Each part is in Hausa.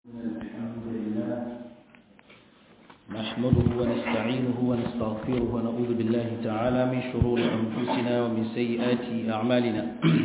الحمد لله نحمده ونستعينه ونستغفره ونعوذ بالله تعالى من شرور أنفسنا ومن سيئات أعمالنا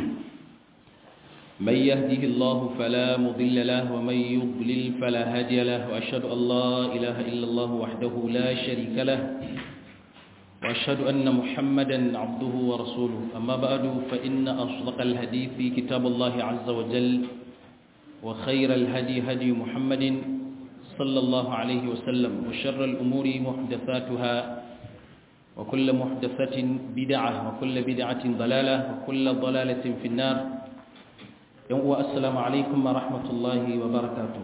من يهده الله فلا مضل له ومن يضلل فلا هادي له وأشهد أن لا إله إلا الله وحده لا شريك له وأشهد أن محمدا عبده ورسوله أما بعد فإن أصدق الحديث كتاب الله عز وجل وخير الهدي هدي محمد صلى الله عليه وسلم وشر الأمور محدثاتها وكل محدثة بدعة وكل بدعة ضلالة وكل ضلالة في النار السلام عليكم ورحمة الله وبركاته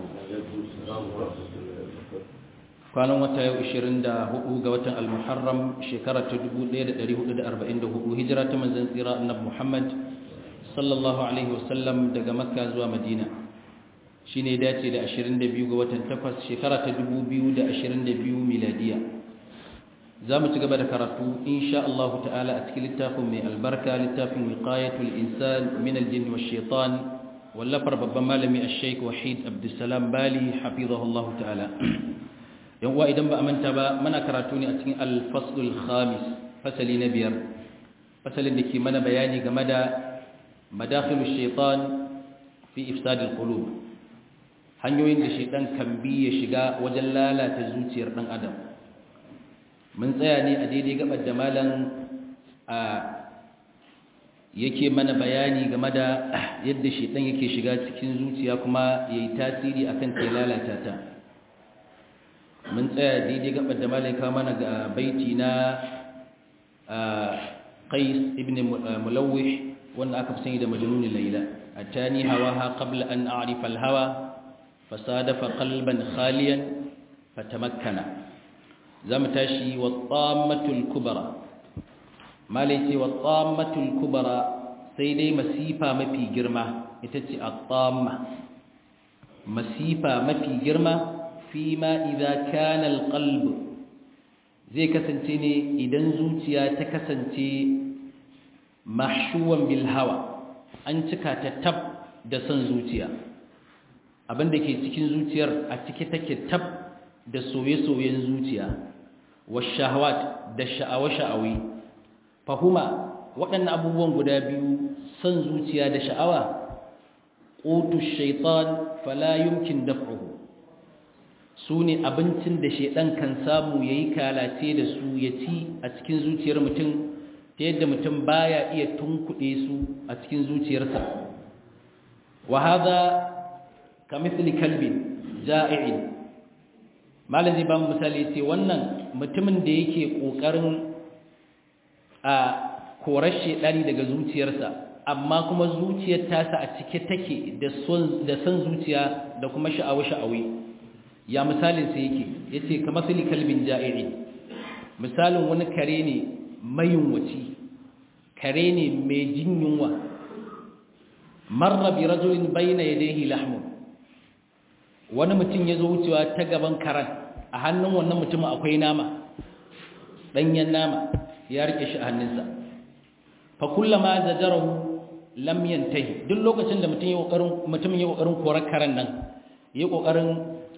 kwanan wata yau 24 ga watan al-muharram shekara ta 1444 hijira ta manzon tsira annabi Muhammad sallallahu alaihi wasallam daga makka zuwa madina shine dace da 22 ga watan 8 shekara ta 2022 miladiya zamu ci gaba da karatu insha Allah ta'ala a cikin littafin mai albarka littafin wiqayatul insan min al-jinn wash shaitan wallafar babban malami ash-shaykh wahid abdussalam bali hafizahullahu ta'ala yan uwa idan ba a manta ba muna karatu ne a cikin al-faslul khamis fasali na biyar fasalin da ke mana bayani game da madakhilush shaitan fi ifsadil qulub hanyoyin da shaitan kan bi ya shiga wajen lalata zuciyar dan adam mun tsaya ne a daidai gabar da malam a yake mana bayani game da yadda shaitan yake shiga cikin zuciya kuma yayi tasiri akan ta lalata ta mun tsaya daidai gabar da malam ka mana ga baiti na Qais ibn Mulawih wanda aka fi sani da majnun Layla atani hawaha qabla an a'rifa al-hawa fasadafa qalban khaliyan fatamakkana zamu tashi wa tammatul kubra malai ce wa tammatul kubra sai dai masifa mafi girma ita ce at-tamma masifa mafi girma fima idza kana al-qalb zai kasance ne idan zuciya ta kasance mahshuwan bil hawa an cika ta tab da son zuciya abinda ke cikin zuciyar a cike take tab da soye-soyen zuciya washahawat da sha'awa-sha'awi fahuma waɗannan abubuwan guda biyu son zuciya da sha'awa qutu shaitan fala yumkin daf'uhu su ne abincin da shaidan kan samu yayi kalace da su ya ci a cikin zuciyar mutum ta yadda mutum baya iya tunkuɗe su a cikin zuciyarsa wa hadha kamithli kalbin ja'i'in malam zai ba mu misali ce wannan mutumin da yake kokarin a korar shedani daga zuciyarsa amma kuma zuciyar tasa a cike take da son da son zuciya da kuma sha'awa sha'awi ya misalin sa yake yace kamithli kalbin ja'i'in misalin wani kare ne mayunwaci kare ne mai jin yunwa marra bi rajulin bayna yadayhi lahmun wani mutum ya zo wucewa ta gaban karan a hannun wannan mutumin akwai nama danyen nama ya rike shi a hannunsa fa kullama zajarahu lam yantahi duk lokacin da mutum ya kokarin mutumin ya kokarin korar karan nan ya kokarin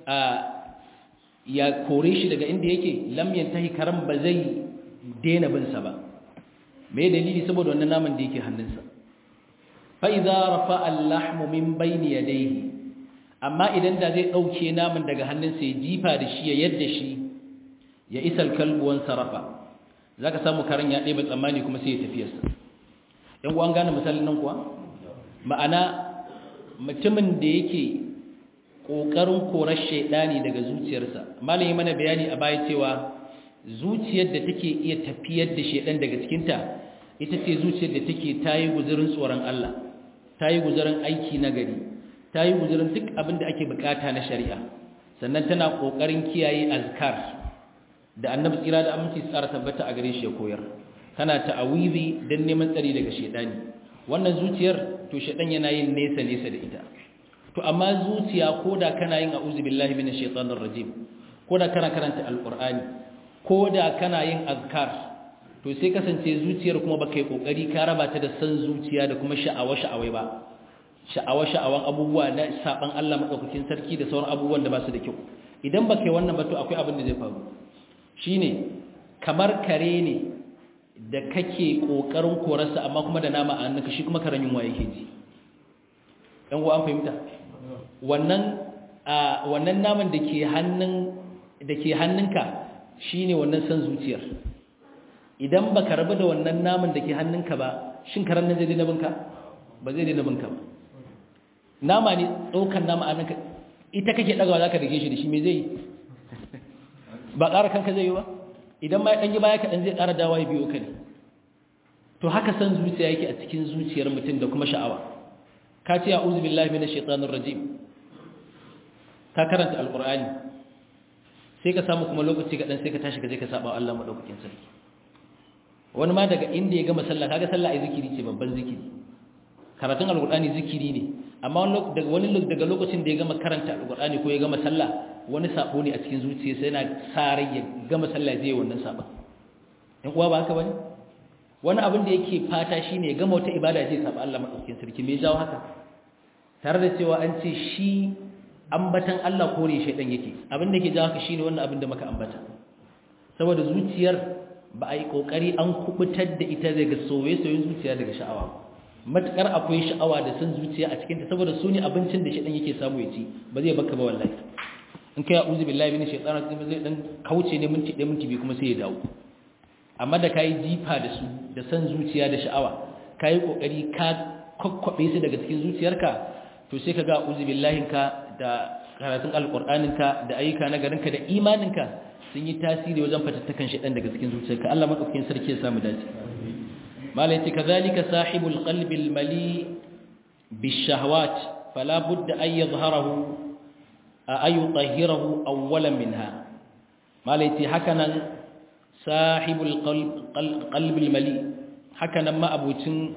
ya kore shi daga inda yake lam yantahi karan ba zai daina bin sa ba me dalili saboda wannan naman da yake hannunsa fa idza rafa al-lahmu min bayni yadayhi amma idan da zai dauke naman daga hannunsa ya jifa da shi ya yadda shi ya isa al-kalbu wan sarafa zaka samu karan ya ɗebe tsammani kuma sai ya tafi sa dan uwan gane misalin nan kuwa ma'ana mutumin da yake kokarin korar shaydani daga zuciyarsa malami mana bayani a baya cewa zuciyar da take iya tafiyar da shedan daga cikinta ita ce zuciyar da take tayi guzurin tsoron Allah tayi guzurin aiki na gari tayi guzurin duk abin da ake bukata na shari'a sannan tana kokarin kiyaye azkar da annabi tsira da aminci tsara tabbata a gare shi ya koyar tana ta'awizi dan neman tsari daga shedani wannan zuciyar to shedan yana yin nesa nesa da ita to amma zuciya koda kana yin a'udhu billahi minash shaitanir rajim koda kana karanta alqur'ani ko da kana yin azkar to sai kasance zuciyar kuma baka yi kokari ka raba ta da san zuciya da kuma sha'awa sha'awai ba sha'awa-sha'awan abubuwa na saban Allah madaukakin sarki da sauran abubuwan da ba su da kyau idan ba kai wannan ba to akwai abin da zai faru shine kamar kare ne da kake kokarin korarsa amma kuma da nama a hannunka shi kuma karen yunwa yake ji dan uwa an fahimta wannan wannan naman da ke hannun da ke hannunka shine wannan san zuciyar idan baka rabu da wannan naman da ke hannunka ba shin karen nan zai daina binka ba zai daina binka ba nama ne ɗaukar nama a hannunka ita kake ɗagawa za ka dage shi da shi me zai yi ba ƙara kanka zai yi ba idan ma ya ɗanyi baya kaɗan zai ƙara dawa ya biyo ka ne to haka san zuciya yake a cikin zuciyar mutum da kuma sha'awa ka ce a uzu billahi mina shaitanin rajim ka karanta alƙur'ani sai ka samu kuma lokaci kaɗan sai ka tashi ka je ka saba Allah maɗaukakin sarki wani ma daga inda ya gama sallah kaga sallah ai zikiri ce babban zikiri karatun alƙur'ani zikiri ne amma daga wani daga lokacin da ya gama karanta alƙur'ani ko ya gama sallah wani sabo ne a cikin zuciyarsa yana sa rai ya gama sallah zai wannan saba in uwa ba haka bane wani abin da yake fata shine ya gama wata ibada zai saba Allah madaukakin sarki me jawo haka tare da cewa an ce shi ambatan Allah kore shaydan yake abin da yake jawo haka shine wannan abin da muka ambata saboda zuciyar ba a yi kokari an kubutar da ita daga soye-soyen zuciya daga sha'awa matukar akwai sha'awa da san zuciya a cikinta saboda su ne abincin da shaydan yake samu ya ci ba zai baka ba wallahi in kai a'udhu billahi minash shaitanir rajim zai dan kauce ne minti ɗaya minti biyu kuma sai ya dawo amma da kai jifa da su da san zuciya da sha'awa kai kokari ka kokkobe su daga cikin zuciyarka to sai ka ga a'udhu billahi ka da karatun alqur'anin ka da ayyuka na garin ka da imanin ka sun yi tasiri wajen fatattakan shaitan daga cikin zuciyarka Allah madaukakin sarki ya samu dace malai ce kazalika sahibul qalbi al-mali bishahawat fala budda an yadhharahu ayu tahirahu awwalan minha malaiti hakanan sahibul qalbil mali hakanan ma abucin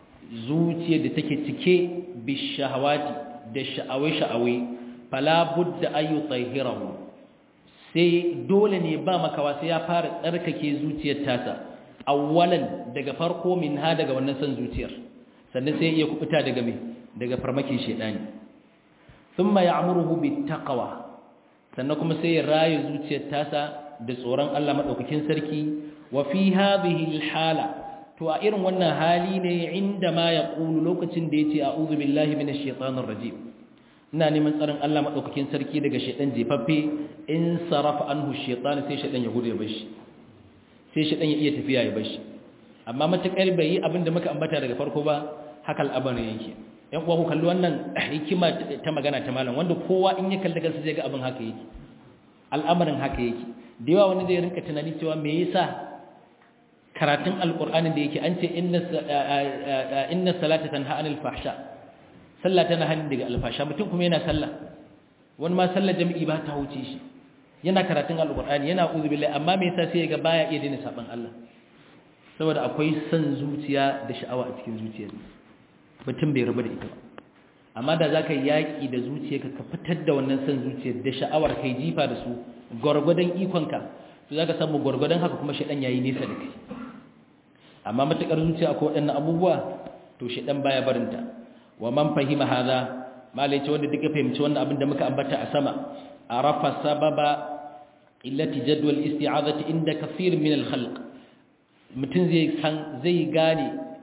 zuciya da take cike bishahawati da sha'awai sha'awai fala budda ayu tahirahu sai dole ne ba makawa sai ya fara tsarkake zuciyar tasa awwalan daga farko minha daga wannan san zuciyar sannan sai ya kubuta daga me daga farmakin shedani ثم يعمره بالتقوى sannan kuma sai ya raye zuciyar tasa da tsoron Allah madaukakin sarki wa fi hadhihi alhala to a irin wannan hali ne inda ma yaqulu lokacin da yace a'udhu billahi minash shaitanir rajim ina neman tsaron Allah madaukakin sarki daga shaitan jefaffe in sarafa anhu shaitan sai shaitan ya gudu ya bashi sai shaitan ya iya tafiya ya bashi amma matakar bai yi abin da muka ambata daga farko ba haka al'amarin yake yan uwa ku kalli wannan hikima ta magana ta malam wanda kowa in ya kalli kansa zai ga abin haka yake al'amarin haka yake da yawa wani zai rinka tunani cewa me yasa karatun alqur'anin da yake an ce inna inna salata tanha anil fahsha sallah tana hani daga alfasha mutum kuma yana sallah wani ma sallar jami'i ba ta huce shi yana karatun alqur'ani yana uzu billahi amma me yasa sai ga baya iya daina saban Allah saboda akwai son zuciya da sha'awa a cikin zuciyarsa mutum bai rabu da ita ba amma da za ka yi yaƙi da zuciyarka ka fitar da wannan son zuciyar da sha'awar kai jifa da su gwargwadon ikonka to za ka samu gwargwadon haka kuma shaɗan ya yi nesa da kai amma matuƙar zuciya akwai waɗannan abubuwa to shaɗan baya barinta wa man fahima haza malai ce wanda duka fahimci wannan abin da muka ambata a sama a rafa sababa illati jadwal isti'azati inda kafir min al-khalq mutum zai san zai gane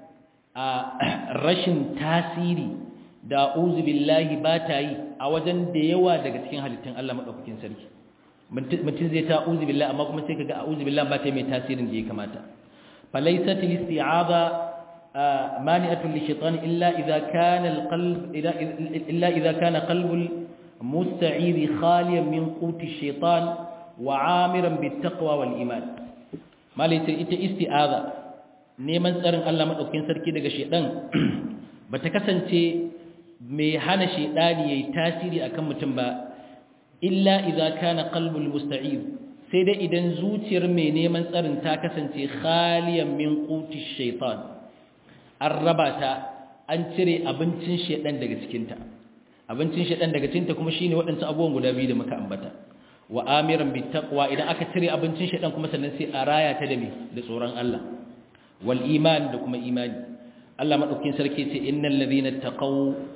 a rashin tasiri da uzu billahi ba ta yi a wajen da yawa daga cikin halittun Allah maɗaukakin sarki mutum zai ta uzu billahi amma kuma sai kaga a uzu billahi ba ta yi mai tasirin da ya kamata falaisat listi'aza mani'atun lishaitan illa idza kana alqalb illa idza kana qalbul musta'iri khaliyan min quti shaitan wa 'amiran bittaqwa wal iman malaita ita isti'aza neman tsarin Allah maɗaukin sarki daga shaidan ba ta kasance mai hana shaidani ya yi tasiri a kan mutum ba illa iza kana qalbul musta'id sai dai idan zuciyar mai neman tsarin ta kasance khaliyan min quti shaitan an raba ta an cire abincin shaidan daga cikinta abincin shaidan daga cikinta kuma shine waɗansu abubuwan guda biyu da muka ambata wa amiran bittaqwa idan aka cire abincin shaidan kuma sannan sai a raya ta da me da tsoron Allah wal iman da kuma imani Allah madaukakin sarki ce innal ladhina taqaw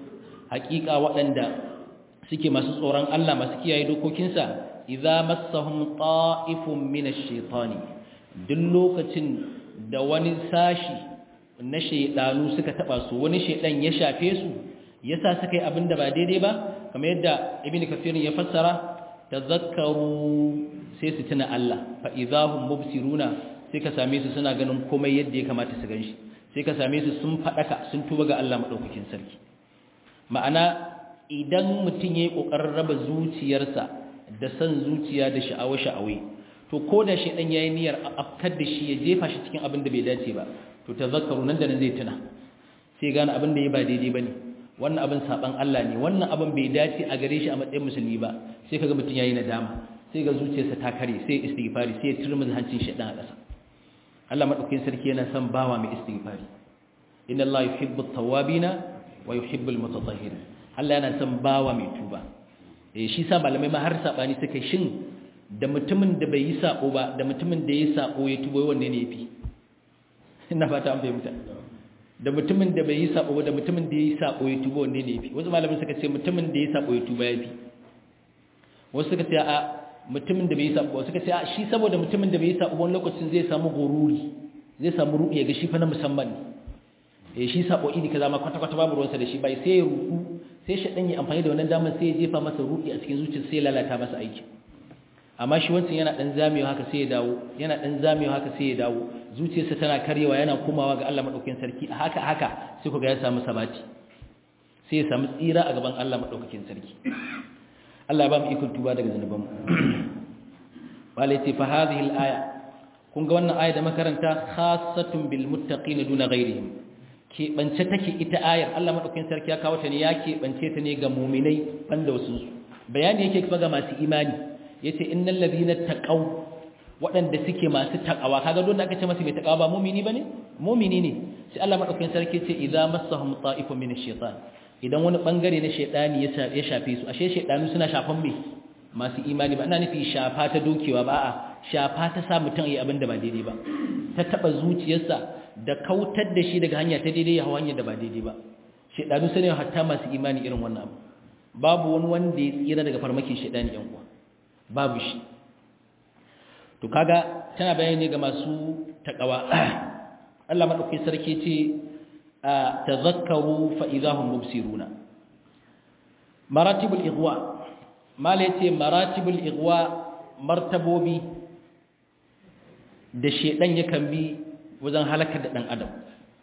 haƙiƙa waɗanda suke masu tsoron Allah masu kiyaye dokokinsa idza massahum ta'ifun min ash-shaytani duk lokacin da wani sashi na shaydanu suka taba su wani shaydan ya shafe su yasa suka yi abinda ba daidai ba kamar yadda ibnu kafir ya fassara tazakkaru sai su tuna Allah fa idahum mubsiruna sai ka same su suna ganin komai yadda ya kamata su ganshi sai ka same su sun fadaka sun tuba ga Allah madaukakin sarki ma'ana idan mutum yayi kokarin raba zuciyarsa da san zuciya da sha'awa sha'awai to ko da shi dan yayi niyyar afkar da shi ya jefa shi cikin abin da bai dace ba to tazakkaru nan da nan zai tuna sai gane abin da ya ba daidai bane wannan abin saban Allah ne wannan abin bai dace a gare shi a matsayin musulmi ba sai kaga mutum yayi nadama sai ga zuciyarsa ta kare sai istighfari sai ya turmuzi hancin shedan a ƙasa Allah madaukakin sarki yana son bawa mai istighfari inna Allah yuhibbu at-tawwabina wa yuhibbu al-mutatahhirin Allah yana son bawa mai tuba eh shi sa malamai ma har sabani suka shin da mutumin da bai yi sako ba da mutumin da ya sako ya tuba wanne ne yafi ina fata an fahimta da mutumin da bai yi sako ba da mutumin da ya yi sako ya tuba wanne ne yafi wasu malamai suka ce mutumin da ya yi sako ya tuba yafi wasu suka ce a mutumin da bai yi sabo suka ce shi saboda mutumin da bai yi sabo wani lokacin zai samu gururi zai samu ruɗi ya ga shi fa na musamman ne eh shi sabo idi kaza ma kwata kwata babu ruwansa da shi bai sai ya ruku sai shi dan yi amfani da wannan damar sai ya jefa masa ruɗi a cikin zuciyar sai ya lalata masa aiki amma shi wancan yana dan zamewa haka sai ya dawo yana dan zamewa haka sai ya dawo zuciyarsa tana karyewa yana komawa ga Allah madaukakin sarki a haka haka sai ku ga ya samu sabati sai ya samu tsira a gaban Allah madaukakin sarki Allah ya ba mu ikon tuba daga zanubanmu wala yace fa hadhihi al-aya kun ga wannan aya da makaranta khassatun bil muttaqin duna ghairihim ke bance take ita ayar Allah madaukakin sarki ya kawo ta ne ya ke bance ta ne ga mu'minai banda wasu bayani yake kuma ga masu imani yace innal ladina taqaw waɗanda suke masu takawa kaga don da aka ce masa mai takawa ba mu'mini bane mu'mini ne sai Allah madaukakin sarki ce idza massahum ta'ifun min ash-shaytan idan wani bangare na shaidani ya shafe su ashe shaidanu suna shafan me masu imani ba ina nufi shafa ta dokewa ba a shafa ta sa mutum yi abin da ba daidai ba ta taba zuciyarsa da kautar da shi daga hanya ta daidai ya hawa hanyar da ba daidai ba shaidanu sune hatta masu imani irin wannan abu babu wani wanda ya tsira daga farmakin shaidani yan uwa babu shi to kaga tana bayani ga masu takawa Allah madaukakin sarki ce tazakkaru fa idahum mubsiruna maratibul igwa mala yace maratibul igwa martabobi da shedan yakan bi wajen halakar da dan adam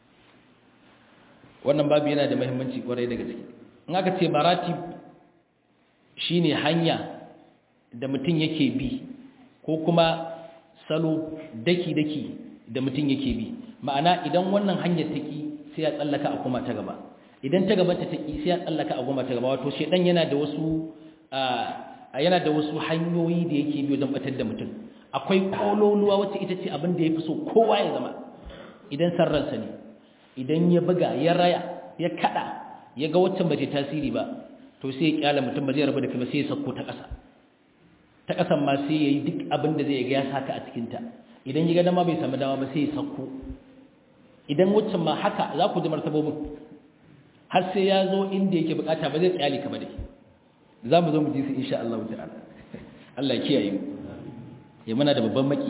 wannan babu yana da muhimmanci kwarai da gaske in aka ce maratib shine hanya da mutum yake bi ko kuma salo daki daki da mutum yake bi ma'ana idan wannan hanyar take sai ya tsallaka a kuma ta gaba idan ta gabanta ta ki sai ya tsallaka a kuma ta gaba wato shedan yana da wasu yana da wasu hanyoyi da yake bi wajen batar da mutum akwai kololuwa wacce ita ce abin da yafi so kowa ya zama idan sarransa ne idan ya buga ya raya ya kada ya ga wacce bace tasiri ba to sai ya kyala mutum ba zai rabu da kai ba sai ya sako ta ƙasa ta ƙasan ma sai ya yi duk abin da zai ga ya saka a cikin ta idan ya ga dama bai samu dama ba sai ya sako idan waccan ma haka za ku ji martabobin har sai ya zo inda yake bukata ba zai tsayali ka ba dai za mu zo mu ji su insha Allah ta'ala Allah ya kiyaye mu ya muna da babban maki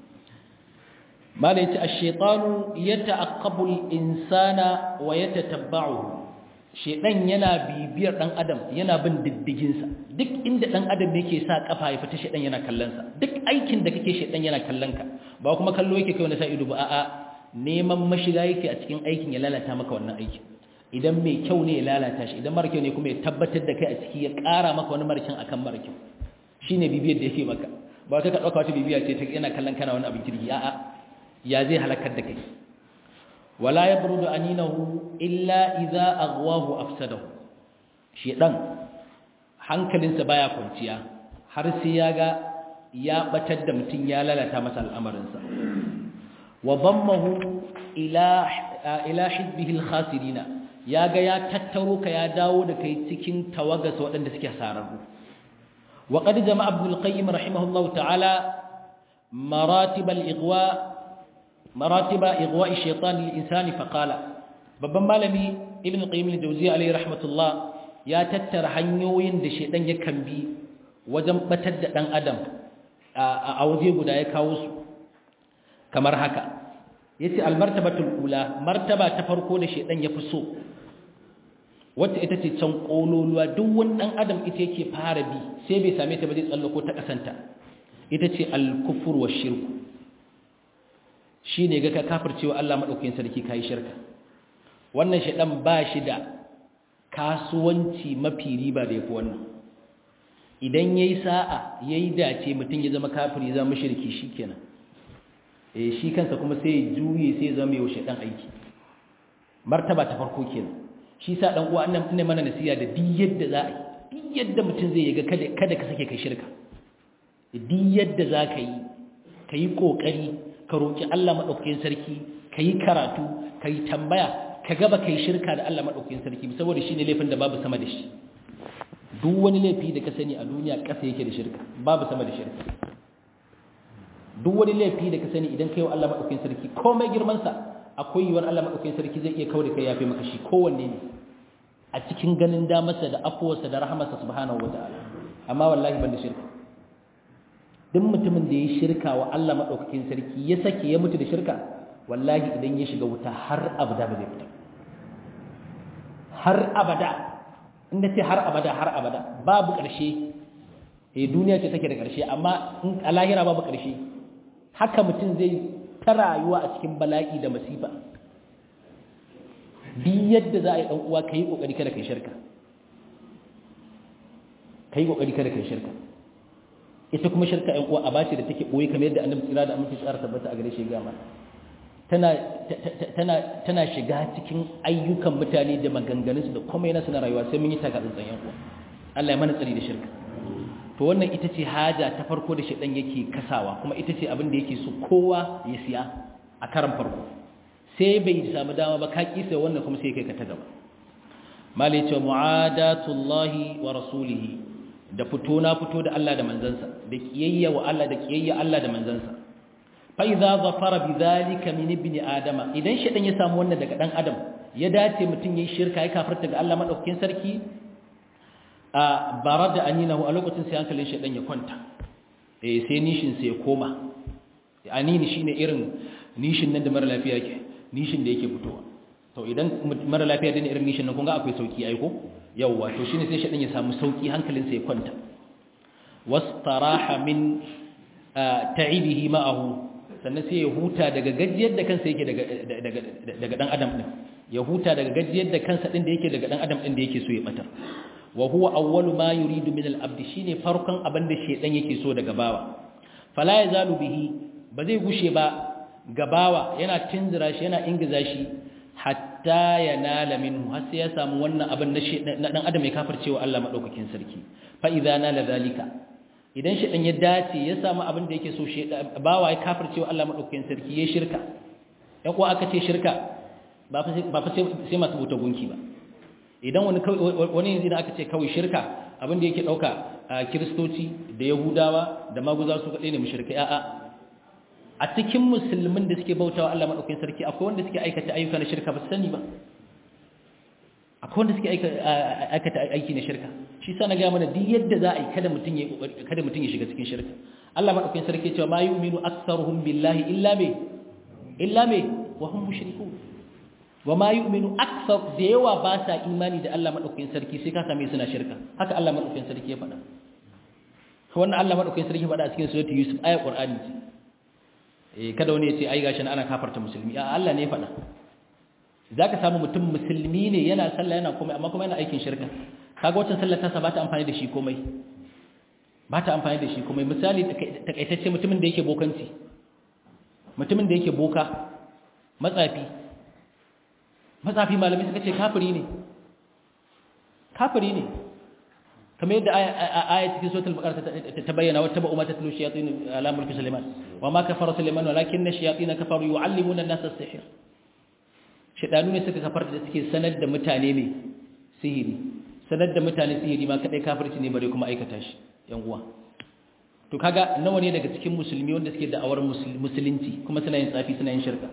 mala yace ash-shaytanu yata'aqqabu al-insana wa yatatabba'uhu shedan yana bibiyar dan adam yana bin diddigin sa duk inda dan adam yake sa kafa ya fita shedan yana kallon sa duk aikin da kake shedan yana kallon ka ba kuma kallo yake kai wani sa ido ba a'a neman mashiga yake a cikin aikin ya lalata maka wannan aikin idan mai kyau ne ya lalata shi idan mara kyau ne kuma ya tabbatar da kai a ciki ya ƙara maka wani marakin akan mara kyau shine bibiyar da yake maka ba ka ɗauka wata bibiya ce ta yana kallon kana wani abin kirki a'a ya zai halakar da kai wala yabrudu aninahu illa idza aghwahu afsadahu shedan hankalinsa baya kwanciya har sai ya ga ya batar da mutum ya lalata masa al'amarinsa wa dammahu ila ila hizbihi al-khasirina ya ga ya tattaro ka ya dawo da kai cikin tawagas waɗanda suke sararru wa qad jama'a ibn al-qayyim rahimahullahu ta'ala maratib al-ighwa maratib ighwa ash-shaytan lil-insani fa qala babban malami ibn al-qayyim al-jawziyya alayhi rahmatullah ya tattara hanyoyin da shedan ya bi wajen batar da dan adam a waje guda ya kawo su kamar haka yace almartabatul ula martaba ta farko da shedan ya fi so wacce ita ce can kololuwa duk wani dan adam ita yake fara bi sai bai same ta ba zai tsallako ta kasanta ita ce al-kufur wa shirku shine ga ka kafircewa Allah madaukakin sarki kai shirka wannan shedan ba shi da kasuwanci mafi riba da yafi wannan idan yayi sa'a yayi dace mutun ya zama kafiri zama mushriki shikenan eh shi kansa kuma sai ya juye sai ya zama yau shedan aiki martaba ta farko kenan shi sa dan uwa annan ne mana nasiya da duk yadda za a yi duk yadda mutum zai ga kada kada ka sake kai shirka duk yadda za ka yi ka yi kokari ka roki Allah madaukakin sarki ka yi karatu ka yi tambaya ka gaba kai shirka da Allah madaukakin sarki saboda shine laifin da babu sama da shi duk wani laifi da ka sani a duniya kasa yake da shirka babu sama da shirka duk wani laifi da ka sani idan kai wa Allah madaukakin sarki komai girman sa akwai yiwuwar Allah madaukakin sarki zai iya kaure kai yafe maka shi kowanne ne a cikin ganin damarsa da afuwarsa da rahamarsa subhanahu wataala amma wallahi ban da shirka duk mutumin da ya shirka wa Allah madaukakin sarki ya sake ya mutu da shirka wallahi idan ya shiga wuta har abada ba zai fita har abada inda ce har abada har abada babu ƙarshe eh duniya ce take da ƙarshe amma in a lahira babu ƙarshe haka mutum zai ta rayuwa a cikin bala'i da masifa bi yadda za a yi uwa ka yi ƙoƙari kada ka yi shirka ka yi ƙoƙari kada ka yi shirka ita kuma shirka ‘yan uwa a bace da take ɓoye kamar yadda annabi tsira da aminci tsara tabbata a gare shi gama tana shiga cikin ayyukan mutane da maganganunsu da kuma yana suna rayuwa sai mun yi taka tsantsan ‘yan uwa Allah ya mana tsari da shirka to wannan ita ce haja ta farko da shaɗan yake kasawa kuma ita ce abin da yake so kowa ya siya a karan farko sai bai samu dama ba ka kisa wannan kuma sai kai ka ta gaba malai ce mu'adatullahi wa rasulihi da fito na fito da Allah da manzansa da kiyayya wa Allah da kiyayya Allah da manzansa fa idza zafara bidhalika min ibni adama idan shaɗan ya samu wannan daga dan adam ya dace mutun yayin shirka ya kafirta ga Allah madaukakin sarki a bara da aninahu a lokacin sai hankalin shaidan ya kwanta eh sai nishin sai ya koma anini shine irin nishin nan da mara lafiya ke nishin da yake fitowa to idan mara lafiya da irin nishin nan kun ga akwai sauki ai ko yawa to shine sai shaidan ya samu sauki hankalin sa ya kwanta wastaraha min ta'ibihi ma'ahu sannan sai ya huta daga gajiyar da kansa yake daga daga daga dan adam din ya huta daga gajiyar da kansa din da yake daga dan adam din da yake so ya bata wa huwa awwalu ma yuridu min al-abd shine farkon abin da shedan yake so daga bawa fala yazalu bihi ba zai gushe ba gabawa yana tunzura shi yana ingiza shi hatta yanala minhu har sai ya samu wannan abin na dan adam ya kafircewa Allah madaukakin sarki fa idza nala zalika idan shedan ya dace ya samu abin da yake so shedan bawa ya kafircewa Allah madaukakin sarki ya shirka ya ko aka ce shirka ba fa ba fa sai masu buta gunki ba idan wani wani yanzu da aka ce kawai shirka abin da yake dauka a kiristoci da yahudawa da maguza su kadai ne mushrikai a'a a cikin musulmin da suke bautawa Allah madaukakin sarki akwai wanda suke aikata ayyuka na shirka ba su sani ba akwai wanda suke aikata aiki na shirka shi sa na ga mana duk yadda za a yi kada mutum ya kada mutum ya shiga cikin shirka Allah madaukakin sarki cewa ma yu'minu aktsaruhum billahi illa me illa me wa hum mushrikun wa ma yu'minu akthar da yawa ba sa imani da Allah madaukakin sarki sai ka same suna shirka haka Allah madaukakin sarki ya faɗa wannan Allah madaukakin sarki ya faɗa a cikin suratul yusuf ayat qur'ani ce eh kada wani ya ce ai gashin ana kafarta musulmi a Allah ne ya faɗa zaka samu mutum musulmi ne yana sallah yana komai amma kuma yana aikin shirka kaga wacce sallar ta ba ta amfani da shi komai ba ta amfani da shi komai misali takaitacce mutumin da yake bokanci mutumin da yake boka matsafi matsafi malamai suka ce kafiri ne kafiri ne kamar yadda aya cikin suratul baqara ta bayyana wa tabu ma tatlu shayatin ala mulki sulaiman wa ma kafara sulaiman walakinna shayatin kafaru yuallimuna an-nasa as-sihr shedanu ne suka kafar da suke sanar da mutane ne sihiri sanar da mutane sihiri ma kadai kafirci ne bare kuma aikata shi yan uwa to kaga nawa ne daga cikin musulmi wanda suke da awar musulunci kuma suna yin tsafi suna yin shirka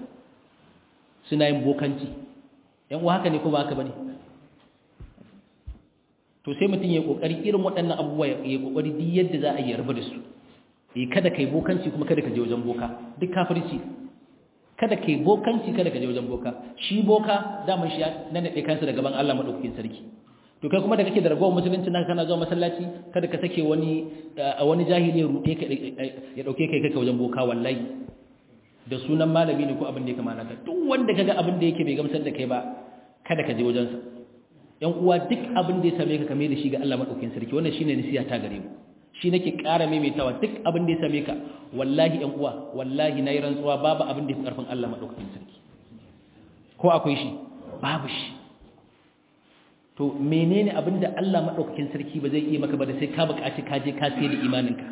suna yin bokanci yan uwa haka ne ko ba haka bane to sai mutum ya kokari irin waɗannan abubuwa ya kokari duk yadda za a yi rabu da su eh kada kai bokanci kuma kada ka je wajen boka duk kafirci kada kai bokanci kada ka je wajen boka shi boka daman shi nan da kansa da gaban Allah madaukakin sarki to kai kuma da kake da ragowar musulunci naka kana zuwa masallaci kada ka sake wani a wani jahili ya rute ka ya dauke kai kai wajen boka wallahi da sunan malami ne ko abin da ya kamata ka duk wanda kaga abin da yake bai gamsar da kai ba kada ka je wajen sa yan uwa duk abin da ya same ka kame da shi ga Allah madaukakin sarki wannan shine nasiha ta gare mu shi nake ƙara maimaitawa duk abin da ya same ka wallahi yan uwa wallahi nayi rantsuwa babu abin da ya fi karfin Allah madaukakin sarki ko akwai shi babu shi to menene abin da Allah madaukakin sarki ba zai iya maka ba da sai ka buƙaci ka je ka sai da imaninka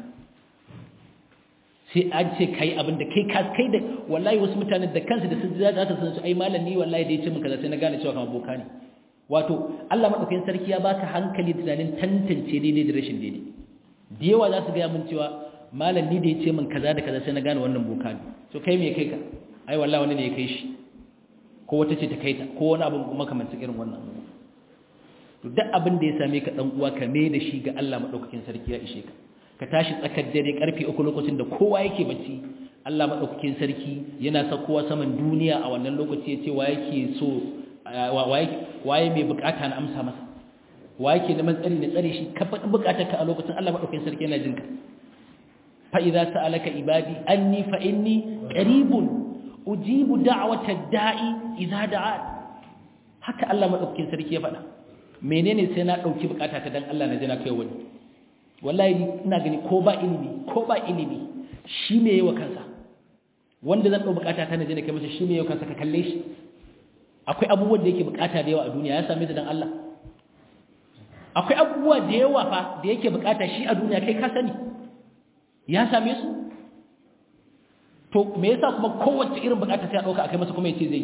sai an ce kai abin da kai ka kai da wallahi wasu mutane da kansu da sun za ta san su ai malam ni wallahi da yace min kaza sai na gane cewa kamar boka ne wato Allah madaukakin sarki ya baka hankali da tunanin tantance daidai da rashin daidai da yawa za su ga mun cewa malam ni da yace min kaza da kaza sai na gane wannan boka ne to kai me kai ka ai wallahi wani ne ya kai shi ko wata ce ta kai ta ko wani abu makamancin irin wannan to duk abin da ya same ka dan uwa ka me da shi ga Allah madaukakin sarki ya ishe ka ka tashi tsakar dare karfe uku lokacin da kowa yake bacci Allah madaukakin sarki yana sakowa saman duniya a wannan lokaci ya ce wa yake so waye mai bukata na amsa masa wa yake neman tsari na tsare shi ka faɗi bukatar ka a lokacin Allah madaukakin sarki yana jinka fa idza sa'alaka ibadi anni fa inni qaribun ujibu da'wata da'i idza da'a haka Allah madaukakin sarki ya faɗa menene sai na dauki bukata ta dan Allah na jina kai wani wallahi ina gani ko ba ilimi ko ba ilimi shi me yayi wa kansa wanda zan dau bukata ta na jina kai masa shi me yayi wa kansa ka kalle shi akwai abubuwan da yake bukata da yawa a duniya ya same su dan Allah akwai abubuwa da yawa fa da yake bukata shi a duniya kai ka sani ya same su to me yasa kuma kowace irin bukata sai a dauka akai masa kuma yace zai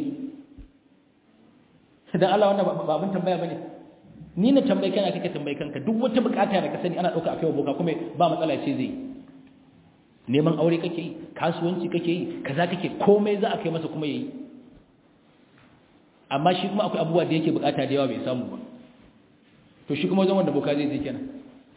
yi dan Allah wannan ba abin tambaya bane ni na tambaye kana kake tambaye kanka duk wata bukata da ka sani ana dauka akai boka kuma ba matsala ce zai neman aure kake yi kasuwanci kake yi kaza kake komai za a kai masa kuma yayi amma shi kuma akwai abubuwa da yake bukata da yawa bai samu ba to shi kuma wajen wanda boka zai je kenan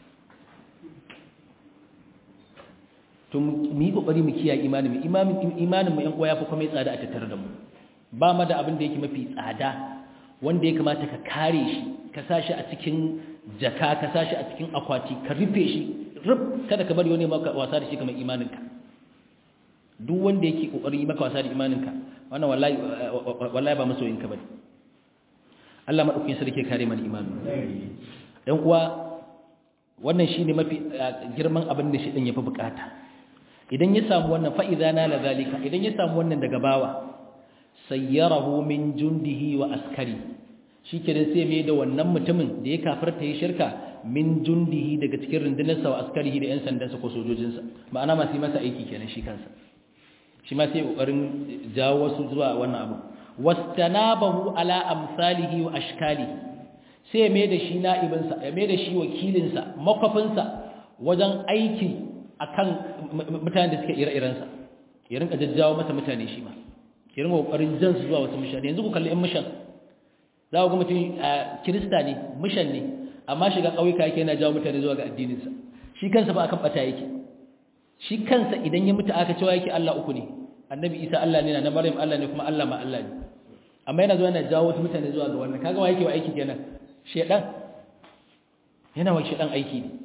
to mu yi kokari mu kiyaye imanin mu imanin imanin mu yan uwa yafi kuma tsada a tattare da mu ba ma da abin da yake mafi tsada wanda ya kamata ka kare shi ka sa shi a cikin jaka ka sa shi a cikin akwati ka rufe shi rub kada ka bari wani maka wasa da shi kamar imaninka duk wanda yake kokarin yi maka wasa da imaninka wannan wallahi wallahi ba masoyinka bane Allah madaukakin sarki kare mana imanin dan uwa wannan shine mafi girman abin da shi din yafi bukata idan ya samu wannan fa idza nala zalika idan ya samu wannan daga bawa sayyarahu min jundihi wa askari shikenan sai mai da wannan mutumin da ya kafirta ya shirka min jundihi daga cikin rundunarsa wa askarihi da yan sandansa ko sojojinsa ma'ana masu yi masa aiki kenan shi kansa shi ma sai kokarin jawo wasu zuwa wannan abu wastanabahu ala amsalihi wa ashkalihi sai mai da shi na'ibinsa ya mai da shi wakilinsa makwafinsa wajen aiki akan mutanen da suke ire-irensa ya rinka jajjawo masa mutane shi ma ki ringa kokarin jan su zuwa wasu mishan yanzu ku kalli ɗan mishan za ku ga mutum kirista ne mishan ne amma shiga ƙauyuka yake yana jawo mutane zuwa ga addininsa shi kansa ba akan bata yake shi kansa idan ya mutu aka cewa yake Allah uku ne annabi Isa Allah ne na Maryam Allah ne kuma Allah ma Allah ne amma yana zuwa yana jawo wasu mutane zuwa ga wannan kaga wa yake wa aiki kenan shedan yana wa shedan aiki ne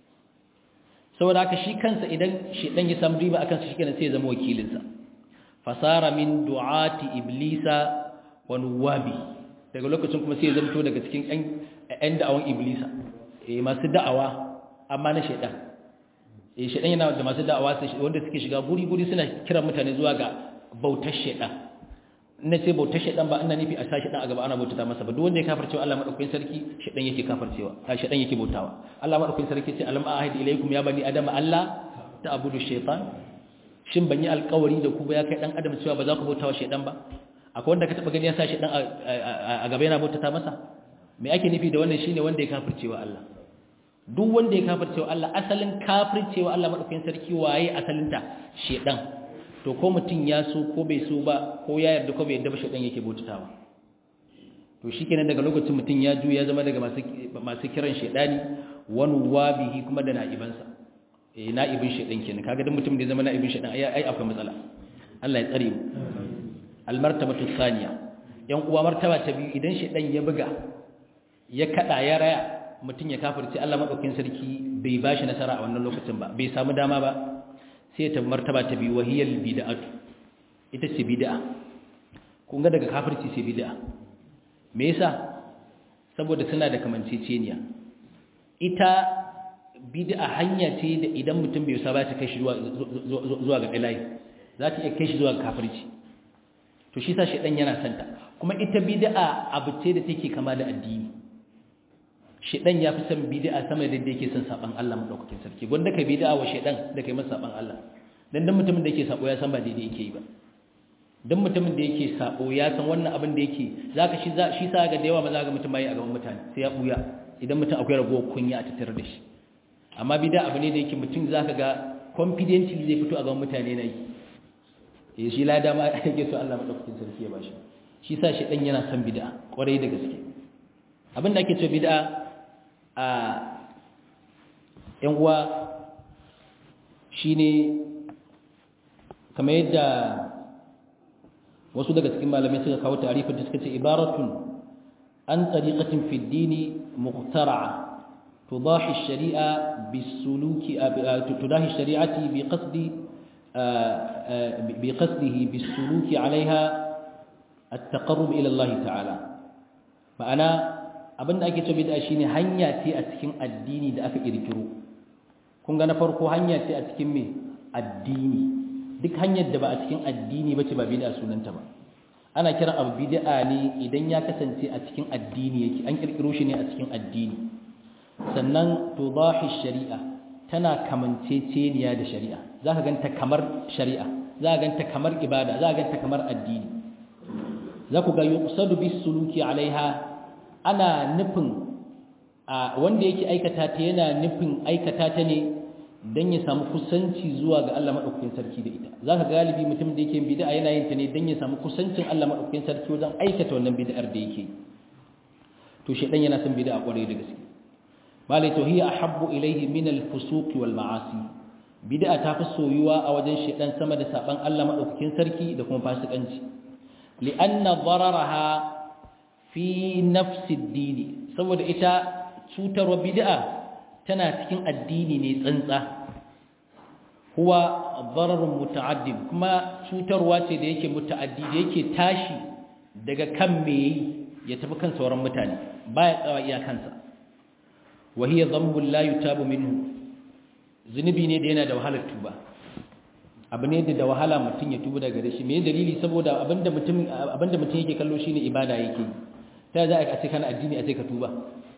saboda haka shi kansa idan shedan ya samu riba akan sa shikenan sai ya zama wakilinsa fasara min du'ati iblisa wa nuwabi daga lokacin kuma sai ya zamto daga cikin ƴan da'awan iblisa eh masu da'awa amma na shedan eh shedan yana da masu da'awa wanda suke shiga guri-guri suna kiran mutane zuwa ga bautar shedan na ce bautar shedan ba ina nufi a sa shedan a gaba ana bautata masa ba duk wanda ya kafircewa Allah madaukakin sarki shedan yake kafircewa a shedan yake bautawa Allah madaukakin sarki ce alam ahidi ilaykum ya bani adama Allah ta'budu shaytan shin ban yi alkawari da ku ba ya kai dan adam cewa ba za ku bautawa shedan ba akwai wanda ka taba gani ya sa shedan a gaba yana bautata masa me ake nufi da wannan shine wanda ya kafircewa Allah duk wanda ya kafircewa Allah asalin kafircewa Allah madaukakin sarki waye asalinta shedan to ko mutum ya so ko bai so ba ko ya yarda ko bai yarda ba shedan yake bautatawa to to shikenan daga lokacin mutum ya ju ya zama daga masu masu kiran shedani wani wabihi kuma da na'ibansa eh na'ibin shedan kenan kaga dan mutum da ya zama na'ibin shedan ai ai akwai matsala Allah ya tsare mu almartabatu thaniya yan uwa martaba ta biyu idan shedan ya buga ya kada ya raya mutum ya kafirce Allah madaukakin sarki bai bashi nasara a wannan lokacin ba bai samu dama ba sai ta martaba ta biyu wahiyal bid'atu ita ce bid'a kun ga daga kafirci sai bid'a me yasa saboda suna da kamanceceniya ita bid'a hanya ce da idan mutum bai saba ta kai shi zuwa zuwa ga ilahi za ta iya kai shi zuwa ga kafirci to shi sa shedan yana santa kuma ita bid'a abu ce da take kama da addini shedan ya fi son bid'a sama da yadda yake son saban Allah madaukakin sarki gwanda kai bid'a wa shedan da kai masa saban Allah dan dan mutumin da yake sabo ya san ba daidai yake yi ba dan mutumin da yake sabo ya san wannan abin da yake zaka shi shi sa ga da yawa maza ga mutum bai a gaban mutane sai ya buya idan mutum akwai ragowar kunya a tattare da shi amma bid'a abu ne da yake mutum zaka ga confidently zai fito a gaban mutane na yi eh shi lada ma yake so Allah madaukakin sarki ya bashi shi sa shi dan yana son bid'a kwarai da gaske abin da ake cewa bid'a a yan uwa shine kamar yadda wasu daga cikin malamai suka kawo tarifin da suka ce ibaratun an tariqatin fi dini muqtara'a tudahi ash-shari'a bis-suluki tudahi ash-shari'ati bi qasdi bi qasdihi bis-suluki 'alayha at-taqarrub ila Allah ta'ala ma'ana abinda ake cewa bid'a shine hanya ce a cikin addini da aka kirkiro kun ga na farko hanya ce a cikin me addini duk hanyar da ba a cikin addini bace ba bid'a sunanta ba ana kiran abu bid'a ne idan ya kasance a cikin addini yake an kirkiro shi ne a cikin addini sannan tudahi shari'a tana kamanceceniya da shari'a zaka ganta kamar shari'a zaka ganta kamar ibada zaka ganta kamar addini zaku ga yuqsadu bis suluki alaiha ana nufin wanda yake aikata ta yana nufin aikata ta ne don ya samu kusanci zuwa ga Allah maɗaukakin sarki da ita za ka galibi mutum da yake bid'a yana yin ta ne don ya samu kusancin Allah maɗaukakin sarki wajen aikata wannan bid'ar da yake to shedan yana son bid'a kwarai da gaske malai to hiya ahabbu ilayhi min al-fusuq wal ma'asi bid'a ta fi soyuwa a wajen shedan sama da saban Allah maɗaukakin sarki da kuma fasikanci li'anna dararaha fi nafsi ad saboda ita cutarwa bid'a tana cikin addini ne tsantsa huwa dararun muta'addim kuma cutarwa ce da yake muta'addi da yake tashi daga kan me ya tafi kan sauran mutane baya tsawa iya kansa wa hiya dhanbun la yutabu minhu zunubi ne da yana da wahalar tuba abu ne da wahala mutum ya tuba daga shi me dalili saboda abinda mutum abinda mutum yake kallo shine ibada yake ta za a ce kana addini a ce ka tuba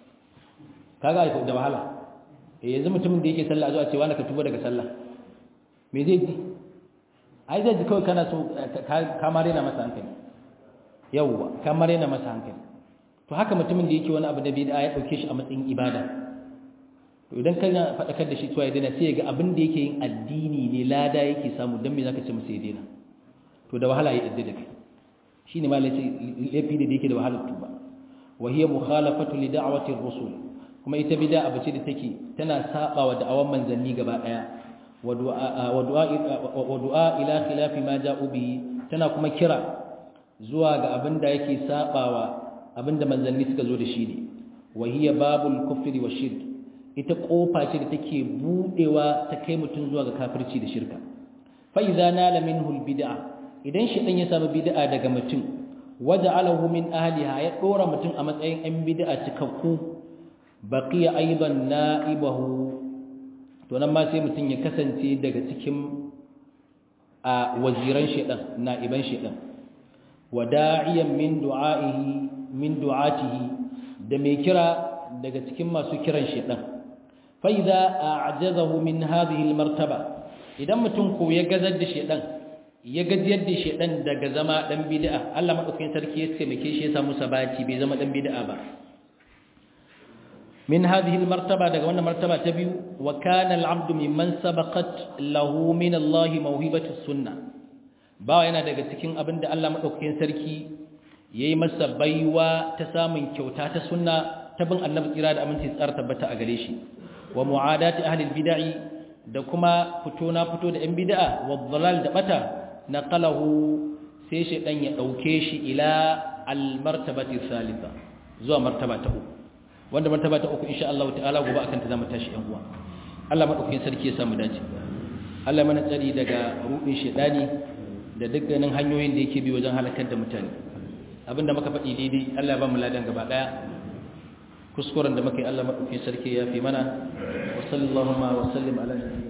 kaga da wahala eh yanzu mutumin da yake sallah zuwa cewa ka tuba daga sallah me zai ji ai zai ji kawai kana so ka mare na masa hankali yawwa ka mare na masa hankali to haka mutumin da yake wani abu da bid'a ya dauke shi a matsayin ibada to idan kana fadakar da shi cewa ya daina sai ya ga abin da yake yin addini ne lada yake samu dan me zaka ce masa ya daina to da wahala ya idda da kai shine malai sai lafi da yake da wahalar tuba wa hiya mukhalafatu li da'wati ar-rusul kuma ita bid'a abu ce da take tana saba wa da'awan manzanni gaba daya wa du'a ila khilafi ma ja'u bihi tana kuma kira zuwa ga abinda yake sabawa abinda manzanni suka zo da shi ne wa hiya babul kufri wa shirk ita kofa ce da take budewa ta kai mutun zuwa ga kafirci da shirka fa idza nala minhu al bid'a idan shi dan ya samu bid'a daga mutum waja'alahu min ahliha ya dora mutum a matsayin an bid'a cikakku baqiya aidan na'ibahu to nan ma sai mutum ya kasance daga cikin a waziran shedan na'iban shedan wada'iyan min du'a'ihi min du'atihi da mai kira daga cikin masu kiran shedan fa idza a'jazahu min hadhihi almartaba idan mutum ko ya gazar da shedan ya gajiyar da shedan daga zama dan bid'a Allah madaukakin sarki ya taimake shi ya samu sabati bai zama dan bid'a ba من هذه المرتبة daga wannan martaba ta biyu wa kana al-'abdu mimman sabaqat lahu min Allah mawhibatu sunnah ba yana daga cikin abinda Allah madaukakin sarki yayi masa baiwa ta samun kyauta ta sunna ta bin annabi tsira da aminci tsara tabbata a gare shi wa mu'adati ahli bid'i da kuma fito na fito da yan bid'a wa dhalal da bata naqalahu sai shi dan ya dauke shi ila al martabati thalitha zuwa martaba ta uku wanda martaba ta uku insha Allah ta'ala gobe akan ta zamu tashi yan uwa Allah madaukakin sarki ya samu dace Allah mana tsari daga rubin shedani da dukkanin hanyoyin da yake bi wajen halakar da mutane abinda muka faɗi daidai Allah ya ba mu ladan gaba daya kuskuren da muka yi Allah madaukakin sarki ya fi mana wa sallallahu wa sallim ala